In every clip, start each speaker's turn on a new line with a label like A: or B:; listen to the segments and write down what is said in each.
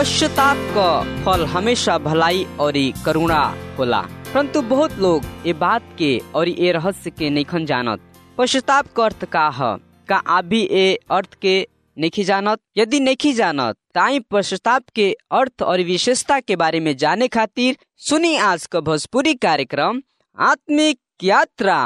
A: पश्चाताप का फल हमेशा भलाई और करुणा होला परंतु बहुत लोग ये बात के और ये रहस्य के नहीं जानत पश्चाताप का अर्थ का है का आप भी ये अर्थ के नहीं जानत यदि नहीं जानत ताई पश्चाताप के अर्थ और विशेषता के बारे में जाने खातिर सुनी आज का भोजपुरी कार्यक्रम आत्मिक यात्रा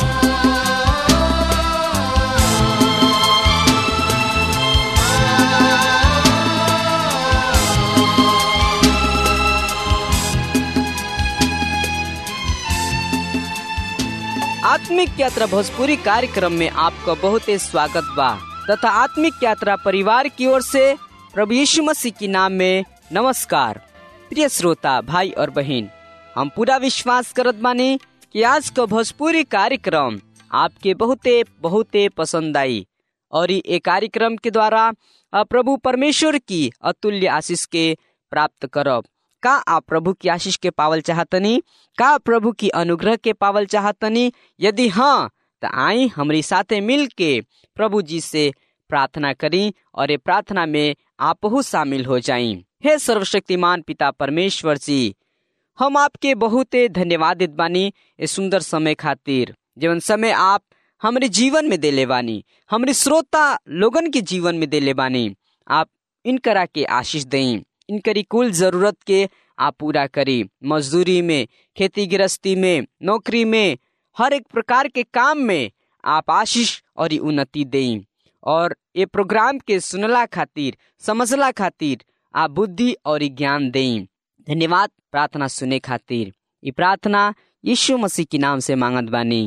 A: आत्मिक यात्रा भोजपुरी कार्यक्रम में आपका बहुत ही स्वागत बा तथा आत्मिक यात्रा परिवार की ओर से प्रभु यीशु मसीह के नाम में नमस्कार प्रिय श्रोता भाई और बहन हम पूरा विश्वास करत बानी कि आज का भोजपुरी कार्यक्रम आपके बहुते बहुते पसंद आई और ये कार्यक्रम के द्वारा प्रभु परमेश्वर की अतुल्य आशीष के प्राप्त करब का आप प्रभु की आशीष के पावल चाहतनी का प्रभु की अनुग्रह के पावल चाहतनी यदि हाँ तो आई हमारी साथे मिल के प्रभु जी से प्रार्थना करी और ये प्रार्थना में आप शामिल हो जाई हे सर्वशक्तिमान पिता परमेश्वर जी हम आपके बहुत धन्यवादित बानी ये सुंदर समय खातिर जीवन समय आप हमारे जीवन में देले बानी हमारे श्रोता लोगन के जीवन में देले बानी आप इनकरा के आशीष दें इनकरी कुल जरूरत के आप पूरा करी मजदूरी में खेती गृहस्थी में नौकरी में हर एक प्रकार के काम में आप आशीष और उन्नति दें और ये प्रोग्राम के सुनला खातिर समझला खातिर आप बुद्धि और ज्ञान दें धन्यवाद प्रार्थना सुने खातिर ये प्रार्थना यीशु मसीह के नाम से मांगत बानी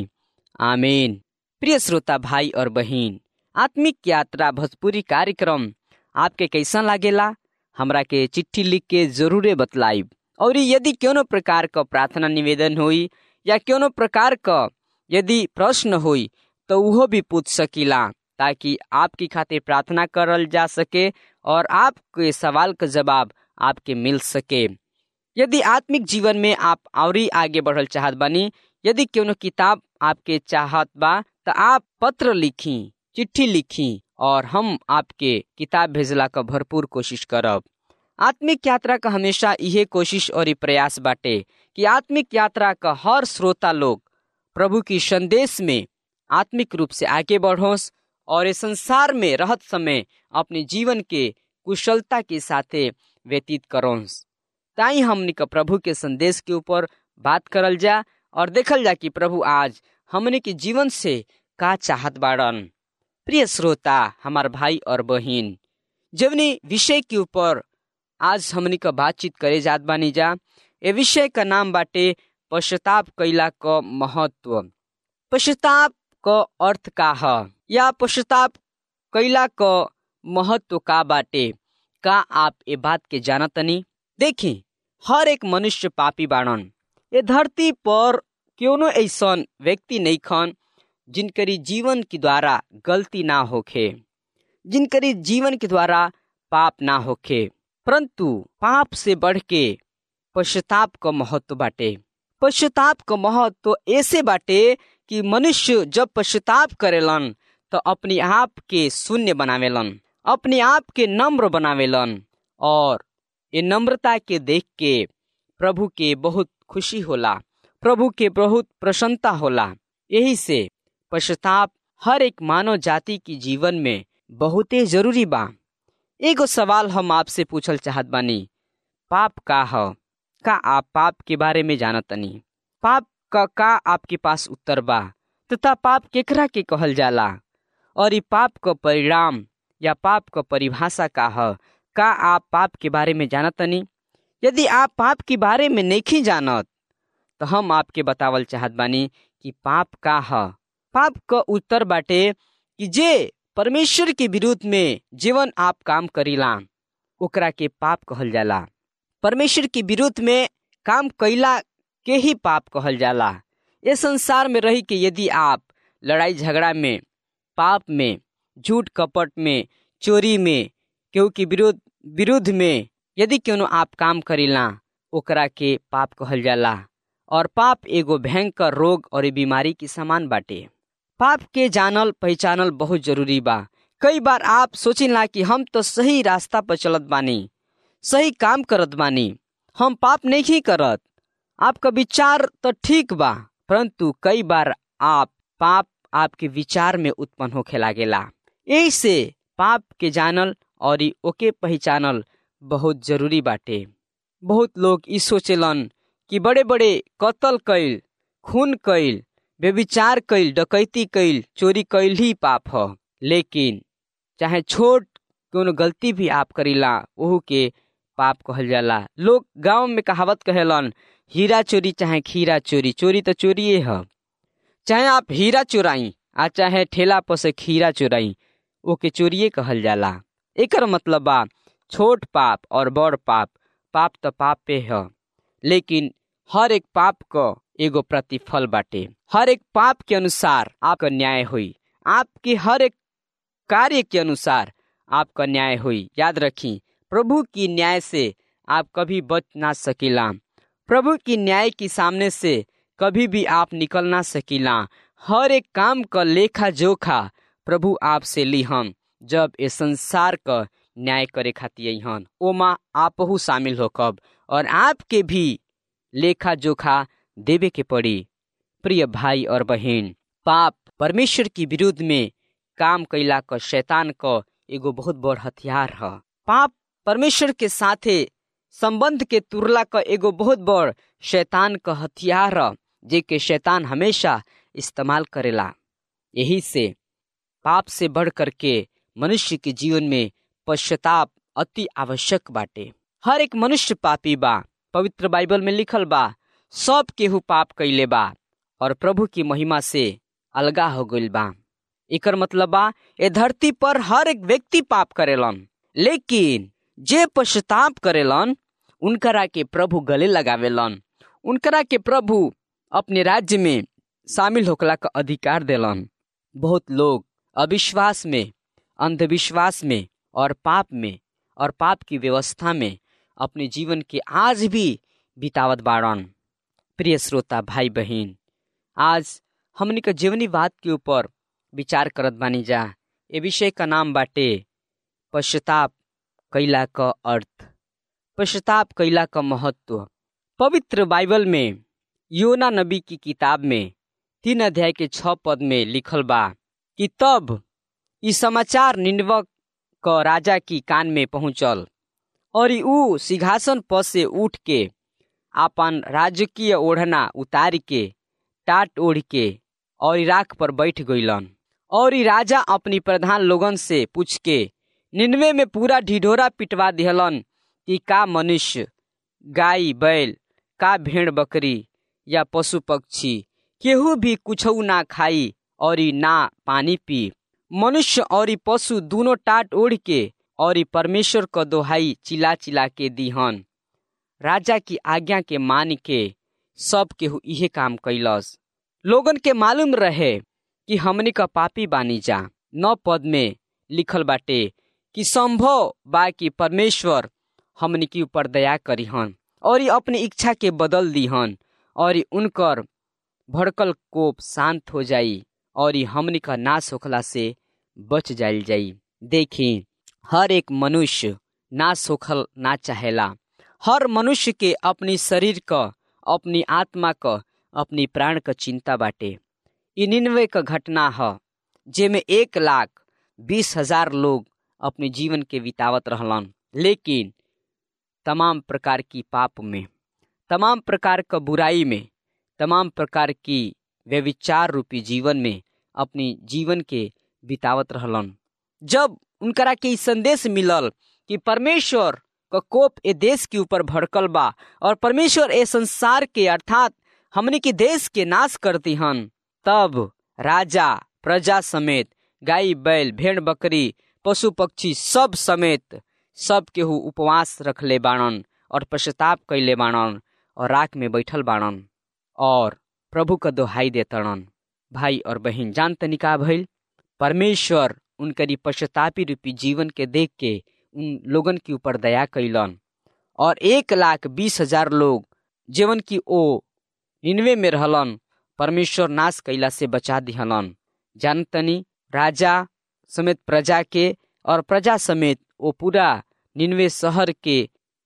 A: आमीन प्रिय श्रोता भाई और बहन आत्मिक यात्रा भोजपुरी कार्यक्रम आपके कैसा लागेला हमरा के चिट्ठी लिख के जरूरे बतलाइब और यदि कोनो प्रकार का प्रार्थना निवेदन हुई या कोनो प्रकार का यदि प्रश्न हुई तो वह भी पूछ सकीला ताकि आपकी खातिर प्रार्थना करल जा सके और आपके सवाल का जवाब आपके मिल सके यदि आत्मिक जीवन में आप और आगे बढ़ल चाहत बानी यदि कोनो किताब आपके चाहत बा तो आप पत्र लिखी चिट्ठी लिखी और हम आपके किताब भेजला का भरपूर कोशिश करब आत्मिक यात्रा का हमेशा यह कोशिश और प्रयास बाटे कि आत्मिक यात्रा का हर श्रोता लोग प्रभु की संदेश में आत्मिक रूप से आगे बढ़ोस और इस संसार में रहत समय अपने जीवन के कुशलता के साथे व्यतीत करोस ताई हमने का प्रभु के संदेश के ऊपर बात करल जा और देखल जा कि प्रभु आज हमने के जीवन से का चाहत बाड़न प्रिय श्रोता हमार भाई और बहन जवनी विषय के ऊपर आज हमनी का बातचीत करे जात बानी जा ए विषय का नाम बाटे पश्चाताप कैला का महत्व पश्चाताप का अर्थ का है या पश्चाताप कैला का महत्व का बाटे का आप ये बात के जानतनी देखी हर एक मनुष्य पापी बाड़न ये धरती पर क्यों ऐसा व्यक्ति नहीं खन जिनकरी जीवन के द्वारा गलती ना होखे जिनकरी जीवन के द्वारा पाप ना होखे परंतु पाप से बढ़ के पश्चाताप का महत्व बाटे पश्चाताप का महत्व ऐसे बाटे कि मनुष्य जब पश्चाताप करेलन तो अपने आप के शून्य बनावेलन अपने आप के नम्र बनावेलन और ये नम्रता के देख के प्रभु के बहुत खुशी होला प्रभु के बहुत प्रसन्नता होला यही से पश्चाताप हर एक मानव जाति की जीवन में बहुते जरूरी बा एगो सवाल हम आपसे पूछल चाहत बानी पाप का है का आप पाप के बारे में जानतनी पाप का का आपके पास उत्तर बा तथा पाप केकरा के कहल जाला और ये पाप का परिणाम या पाप का परिभाषा का है का आप पाप के बारे में जानतनी यदि आप पाप के बारे में नहीं जानत तो हम आपके बतावल चाहत बानी कि पाप का है पाप का उत्तर बाटे कि जे परमेश्वर के विरुद्ध में जीवन आप काम करीला ओकरा के पाप कहल जाला परमेश्वर के विरुद्ध में काम कैला के ही पाप कहल जाला ये संसार में रही कि यदि आप लड़ाई झगड़ा में पाप में झूठ कपट में चोरी में केहू के विरोध विरुद्ध में यदि क्यों आप काम करीला ओकरा के पाप कहल जाला और पाप एगो भयंकर रोग और बीमारी की समान बाटे पाप के जानल पहचानल बहुत जरूरी बा कई बार आप सोचिला कि हम तो सही रास्ता पर चलत बानी सही काम करत बानी हम पाप नहीं करत आपका विचार तो ठीक बा परंतु कई बार आप पाप आपके विचार में उत्पन्न होखे लागेला यही से पाप के जानल और ओके पहचानल बहुत जरूरी बाटे बहुत लोग ई सोचेलन कि बड़े बड़े कत्ल कैल खून कैल व्यविचार कैल डकैती कैल चोरी कैल ही पाप ह लेकिन चाहे छोट कोनो गलती भी आप करीला ओहू के पाप कहल जाला लोग गांव में कहावत कहेलन हीरा चोरी चाहे खीरा चोरी चोरी तो चोरिए है चाहे आप हीरा चोराई आ चाहे ठेला पर से खीरा चोराई ओके चोरिए कहल जाला एकर मतलब बा छोट पाप और बड़ पाप पाप तो पापे है लेकिन हर एक पाप क एगो प्रतिफल बाटे हर एक पाप के अनुसार आपका न्याय हुई आपके हर एक कार्य के अनुसार आपका न्याय हुई याद रखी प्रभु की न्याय से आप कभी बच ना सकीला प्रभु की न्याय के सामने से कभी भी आप निकल ना सकीला हर एक काम का लेखा जोखा प्रभु आपसे लिहन जब ये संसार का न्याय करे खातिर हन ओमा आपहू शामिल हो कब और आपके भी लेखा जोखा देवे के पड़ी प्रिय भाई और बहन पाप परमेश्वर की विरुद्ध में काम कैला क शैतान क एगो बहुत बड़ हथियार है पाप परमेश्वर के साथे संबंध के तुरला क एगो बहुत बड़ शैतान क हथियार है जे के शैतान हमेशा इस्तेमाल करेला यही से पाप से बढ़ करके मनुष्य के जीवन में पश्चाताप अति आवश्यक बाटे हर एक मनुष्य पापी बा पवित्र बाइबल में लिखल बा सब केहू पाप कैले बा और प्रभु की महिमा से अलगा हो गइल बा एकर मतलब बा ए धरती पर हर एक व्यक्ति पाप करेलन लेकिन जे पश्चाताप करेलन उनकरा के प्रभु गले लगावेलन उनकरा के प्रभु अपने राज्य में शामिल होकला का अधिकार देलन बहुत लोग अविश्वास में अंधविश्वास में और पाप में और पाप की व्यवस्था में अपने जीवन के आज भी बितावत बाड़न प्रिय श्रोता भाई बहन आज हमनी का जीवनी बात के ऊपर विचार करत बानी जा ए विषय का नाम बाटे पश्चाताप कैला का अर्थ पश्चाताप कैला का महत्व पवित्र बाइबल में योना नबी की किताब में तीन अध्याय के छ पद में लिखल बा कि तब ई समाचार निन्वक क राजा की कान में पहुंचल और ऊ सिंहासन पर से उठ के आपन राजकीय ओढ़ना उतार के टाट ओढ़ के और राख पर बैठ गईलन और राजा अपनी प्रधान लोगन से पूछ के निन्वे में पूरा ढिढोरा पिटवा दिहलन कि का मनुष्य गाय बैल का भेड़ बकरी या पशु पक्षी केहू भी कुछ ना खाई और ना पानी पी मनुष्य और पशु दोनों टाट ओढ़ के और परमेश्वर क दोहाई चिला चिला के दीहन राजा की आज्ञा के मान के सब केहू इहे काम कैलस लोगन के मालूम रहे कि हमनी का पापी बानी जा नौ पद में लिखल बाटे कि संभव बा कि परमेश्वर हमनी के ऊपर दया करीहन और अपनी इच्छा के बदल दीहन और उनकर भड़कल कोप शांत हो जाई और हमनी का नाश होखला से बच जाइल जाई देखी हर एक मनुष्य नाश होखल ना चाहेला हर मनुष्य के अपनी शरीर क अपनी आत्मा क अपनी प्राण क चिंता बाटे इ निन्वे क घटना ह जेमे एक लाख बीस हजार लोग अपने जीवन के बितावत रहलन लेकिन तमाम प्रकार की पाप में तमाम प्रकार क बुराई में तमाम प्रकार की व्यविचार रूपी जीवन में अपनी जीवन के बितावत रहलन जब उनकरा के संदेश मिलल कि परमेश्वर का कोप ए देश के ऊपर भड़कल बा और परमेश्वर ए संसार के अर्थात हमने के देश के नाश करती हन तब राजा प्रजा समेत गाय बैल भेड़ बकरी पशु पक्षी सब समेत सब केहू उपवास रखले बाणन और पश्चाताप कैले बाणन और राख में बैठल बाणन और प्रभु का दोहाई देतड़न भाई और बहन जान तनिका भइल परमेश्वर उनकरी पश्चातापी रूपी जीवन के देख के उन लोगन के ऊपर दया कैलन और एक लाख बीस हजार लोग जीवन की ओ निन्वे में रहलन परमेश्वर नाश कैला से बचा दिहलन जानतनी राजा समेत प्रजा के और प्रजा समेत वो पूरा निन्वे शहर के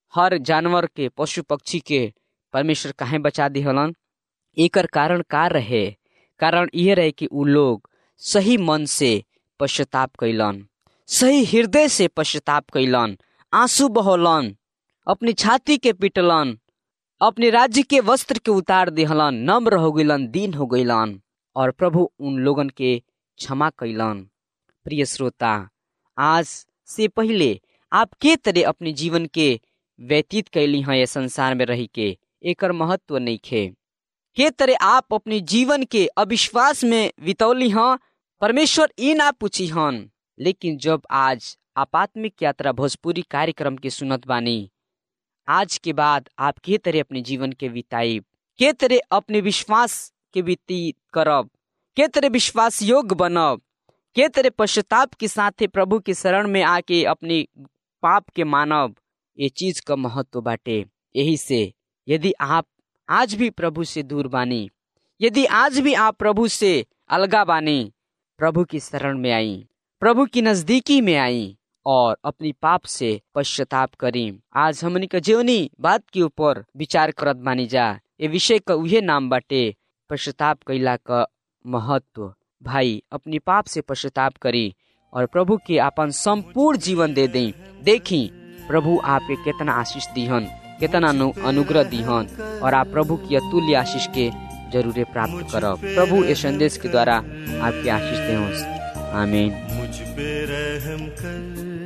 A: हर जानवर के पशु पक्षी के परमेश्वर काहे बचा दिहलन एकर कारण का रहे कारण यह रहे कि उ लोग सही मन से पश्चाताप कैलन सही हृदय से पश्चाताप कैलन आंसू बहोलन अपनी छाती के पिटलन अपने राज्य के वस्त्र के उतार दिहलन नम्र हो गइलन दीन हो गइलन और प्रभु उन लोगन के क्षमा कैलन प्रिय श्रोता आज से पहले आप के तरह अपने जीवन के व्यतीत कैली हैं ये संसार में रही के एकर महत्व नहीं खे के तरह आप अपने जीवन के अविश्वास में बितौली हैं परमेश्वर ई ना पूछी हन लेकिन जब आज आपात्मिक यात्रा भोजपुरी कार्यक्रम के सुनत बानी आज के बाद आप के तरह अपने जीवन के बिताई के तरह अपने विश्वास के व्यतीत करब के तरह विश्वास योग्य बनब के तरह पश्चाताप के साथ प्रभु के शरण में आके अपने पाप के मानव ये चीज का महत्व बाटे यही से यदि आप आज भी प्रभु से दूर बानी यदि आज भी आप प्रभु से अलगा बानी प्रभु की शरण में आई प्रभु की नजदीकी में आई और अपनी पाप से पश्चाताप करी आज हमनी का जीवनी बात के ऊपर विचार करत बानी जा ये विषय का उहे नाम बाटे पश्चाताप कैला का महत्व भाई अपनी पाप से पश्चाताप करी और प्रभु के अपन संपूर्ण जीवन दे दें देखी प्रभु आपके कितना आशीष दीहन कितना अनुग्रह दीहन और आप प्रभु की अतुल्य आशीष के जरूर प्राप्त करब प्रभु इस संदेश के द्वारा आपके आशीष दे आमीन
B: मुझ पे रहम कर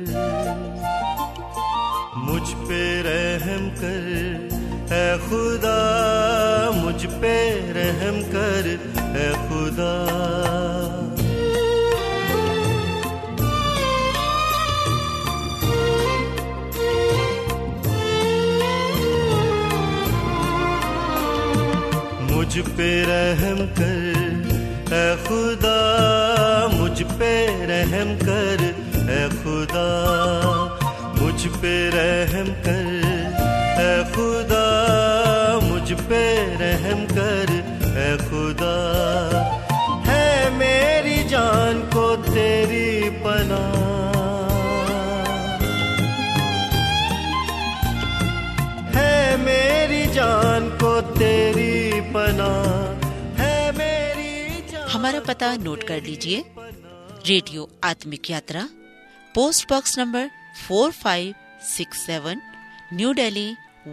B: मुझ पे रहम कर है खुदा मुझ पे रहम कर है खुदा मुझ पे रहम कर है खुदा मुझ पे रहम कर है खुदा मुझ पे रहम कर है खुदा मुझ पे रहम कर है खुदा है मेरी जान को तेरी पना है मेरी जान को तेरी पना है मेरी जान
C: हमारा पता नोट कर लीजिए radio Aatmik Yatra post box number 4567 new Delhi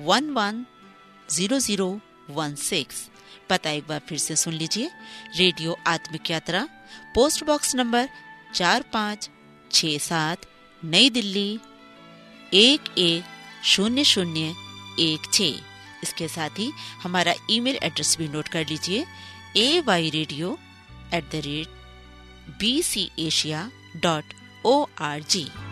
C: 110016 पता एक बार फिर से सुन लीजिए radio Aatmik Yatra post box number चार पाँच छ सात नई दिल्ली एक एक शून्य शून्य एक छ इसके साथ ही हमारा ईमेल एड्रेस भी नोट कर लीजिए A Y radio at the rate B C Asia dot O R जी